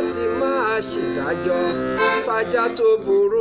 ti máa ṣèdájọ́ fájá tó burú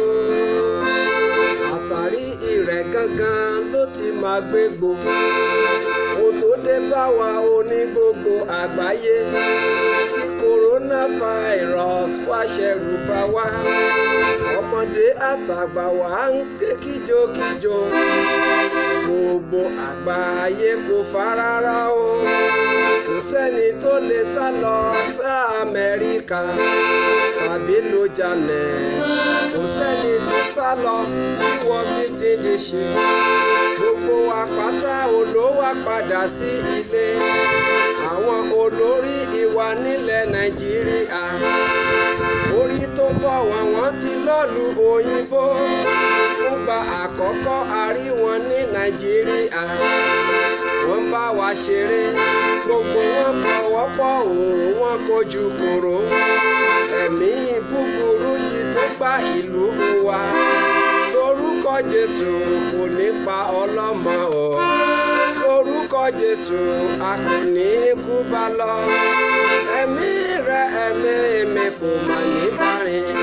àtàrí ìrẹ̀ gangan ló ti máa gbégbó ohun tó dé bá wa ó ní gbogbo àgbáyé tí coronavirus wá ṣẹ̀rù bà wá ọmọdé àtàgbà wá ń ké kíjokíjo gbogbo àgbáyé kò farárá o kò sẹ́ni tó lè sá lọ sí Amẹ́ríkà tàbí ló jalè kò sẹ́ni tó sá lọ sí Washington DC gbogbo àpáta olówó padà sí ilé àwọn olórí ìwà nílẹ̀ Nàìjíríà orí tó fọ́ wọn wọ́n ti lọ́ọ̀lù òyìnbó fúngbà àkọ́kọ́ a rí wọn ní Nàìjíríà wọ́n bá wa ṣeré gbogbo wọn pọ̀wọ́pọ̀ òun wọn kojú kòró ẹ̀mí búburú yìí tó gba ìlú wa lórúkọ Jésù kò ní pa ọlọ́mọ o lórúkọ Jésù a kò ní kú bá lọ ẹ̀mí rẹ ẹ̀mí mi kò mà ní bá rìn.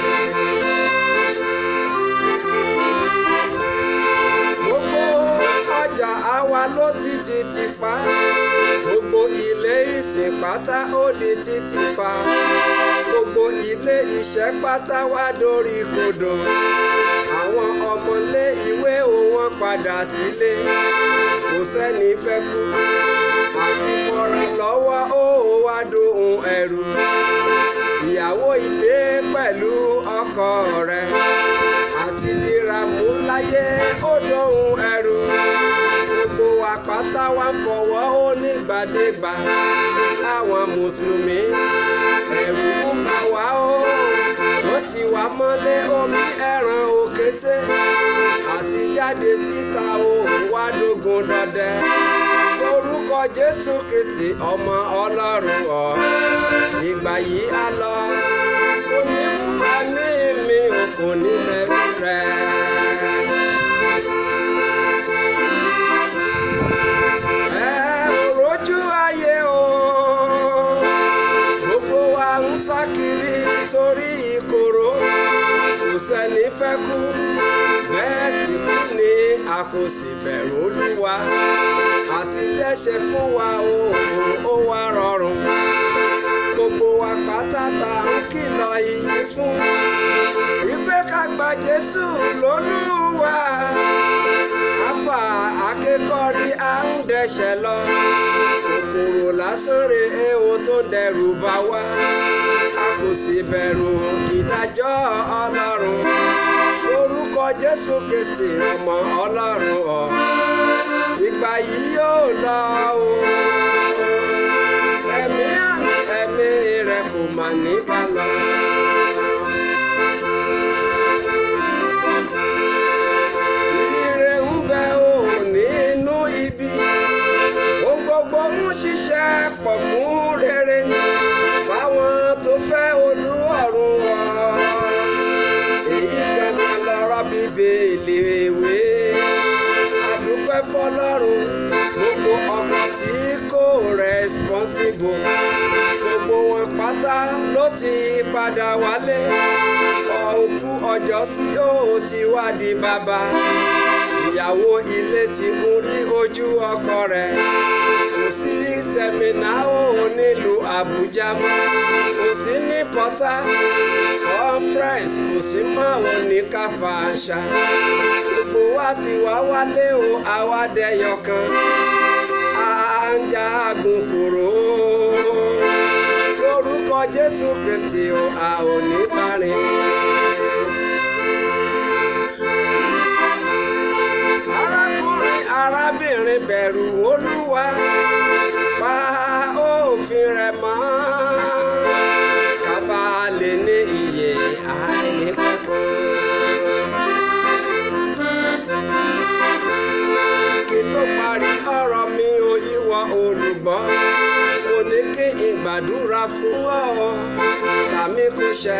gbogbo ọjà àwa ló di títì pa gbogbo ilé ìsìn pátá ó di títì pa gbogbo ilé iṣẹ́ pátá wá dórí kodò àwọn ọmọlé ìwé wọn padà sílé kò sẹ́ni fẹ́ kú àti mọ́ra lọ́wọ́ ó wá dohun ẹ̀rù ìyàwó ilé pẹ̀lú ọkọ rẹ̀ àti dìràmú láyé ó dohun ẹ̀rù gbogbo àpáta wa ń fọwọ́ ó nígbàdégbà àwọn mùsùlùmí ẹ̀rù ń bà wá ó wọ́n ti wá mọ́lé omi ẹran òkété àti jáde síta ó wá dógun dọdẹ lórúkọ Jésù Kristi ọmọ Ọlọ́run ọ̀ ìgbà yìí á lọ kò ní mú ẹ̀mí mi ò kò ní mẹ́rí rẹ̀. ẹ rojú ayé o gbogbo wa ń sá kiri torí ìkorò kò sẹ́ni fẹ́ kú bẹ́ẹ̀ sì kú ni a kò sì bẹ̀rù Olúwa àti dẹ́ṣẹ̀ fún wa o ó wá rọrùn gbogbo wa pátátá ń kìlọ̀ iyì fún wípé ká gba Jésù lólúwa àfà akékọ̀rí à ń dẹ́ṣẹ̀ lọ kòkòrò lásán rè é o tó ń dẹrù bá wa a kò sì bẹ̀rù ìdájọ́ Ọlọ́run orúkọ Jésù Kristi ọmọ Ọlọ́run ọ̀ ìgbà yìí yóò lọ o ẹ̀mí àmì ẹ̀mí rẹ̀ kò mà ní bá lọ. Ire ń bẹ o nínú ibi ohun gbogbo ń ṣiṣẹ́ pọ̀ fún rere ni fáwọn tó fẹ́ olú ọ̀run wọ̀ èyí gangan lọ́rọ̀ bíbélì ìwé àdúpẹ́ fọlọ́run gbogbo ọkọ̀ tí kò responsible gbogbo wọn pátá ló ti padà wálé ọ̀nkú ọjọ́ sí ó ti wá di bàbá ìyàwó ilé ti ń rí ojú ọkọ rẹ̀ kò sí sẹ́mínà ó nílùú Àbújá mọ́ kò sí ní pọ́tà conference kò sí mọ́ ò ní káfáńṣá gbogbo wa ti wá wálé o àwa dẹyọ kan à ń jagun kúrò lórúkọ Jésù Kristi o a ò ní parí. arákùnrin arábìnrin bẹ̀rù Olúwa pa òfin rẹ̀ mọ́ ká bá lè ní ìyè àìnípẹ̀kun. kí tó parí ọ̀rọ̀ mi ò ìwọ olùgbọ́ mo ní kí n gbàdúrà fún ọ sàmì kò ṣẹ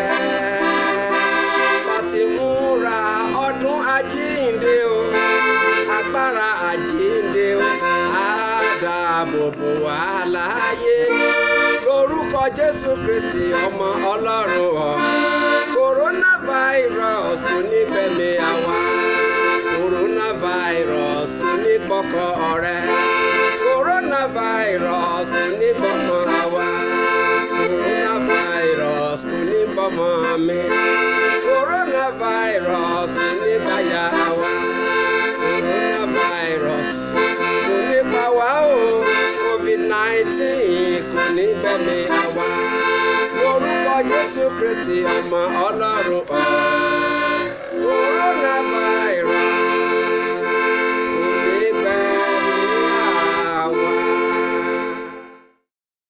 láti múra ọdún àjíǹde o agbára àjíǹde o á dáàbò bò wá láàyè lórúkọ orúkọ jésù kristi ọmọ ọlọ́run ọ̀ coronavirus kò ní gbẹ̀mí àwa coronavirus kò ní gbọ́kọ̀ ọ̀rẹ́ coronavirus kò ní gbọ́mọ àwa coronavirus kò ní gbọ́mọ mi coronavirus kò ní gbàyà àwa coronavirus kò ní pa wá o covid nineteen kò ní gbẹ̀mí àwa orúkọ jésù kristi ọmọ ọlọ́run ọ̀ coronavirus.